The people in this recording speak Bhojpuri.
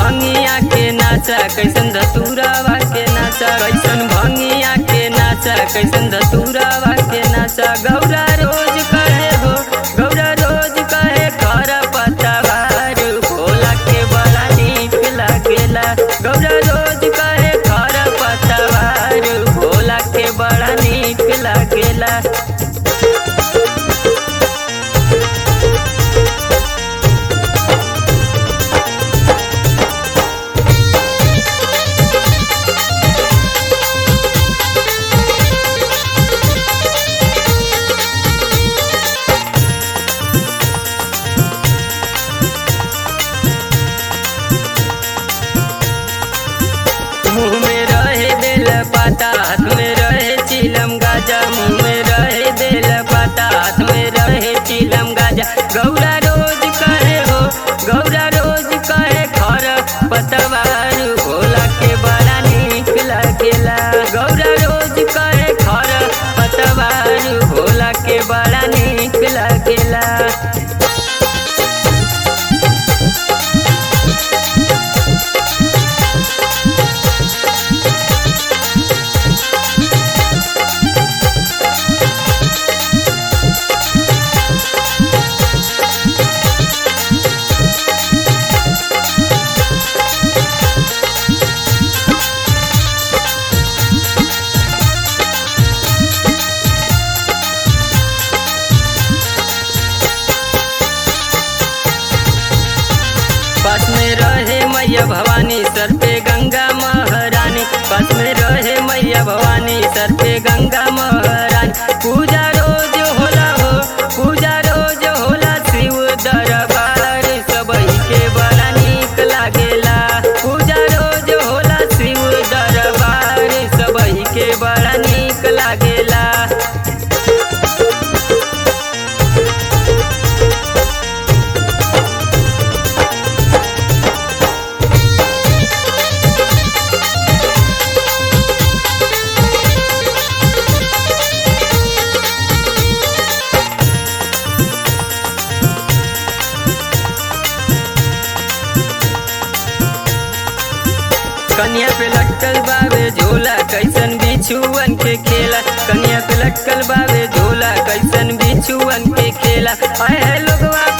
भंगिया के नाचा कैसन धतुरावा के नाचा कैसन भंगिया के नाचा कैसन धतुरावा के नाचा गौरा रोज कहे हो गौरा रोज कहे खर पतवार भोला के बड़ा नीक लागेला गौरा रोज कहे खर पतवार भोला के बड़ा नीक लागेला मुँह में रहे बेल पाता हाथ में रहे चिलम गाजा मुँह में रहे बेल पाता हाथ में रहे चिलम गाजा गौरा रोज कहे हो गौरा रोज कहे खर पतवार भोला के बड़ा नीक लागेला गौरा रोज कहे खर पतवार भोला के बड़ा नीक लागेला पास में रहे मैया भवानी सर पे गंगा महारानी पास में रहे मैया भवानी सर पे गंगा महारानी पूजा रोज होला हो पूजा रोज होला शिव दरबार सबही के बड़ा नीक लागेला पूजा रोज होला शिव दरबार सबही के बड़ा नीक लागेला कन्या पे लटकल बावे झोला कैसन बिछुअन के खेला कन्या पे लटकल बावे झोला कैसन बिछुअन के खेला आए है लोगवा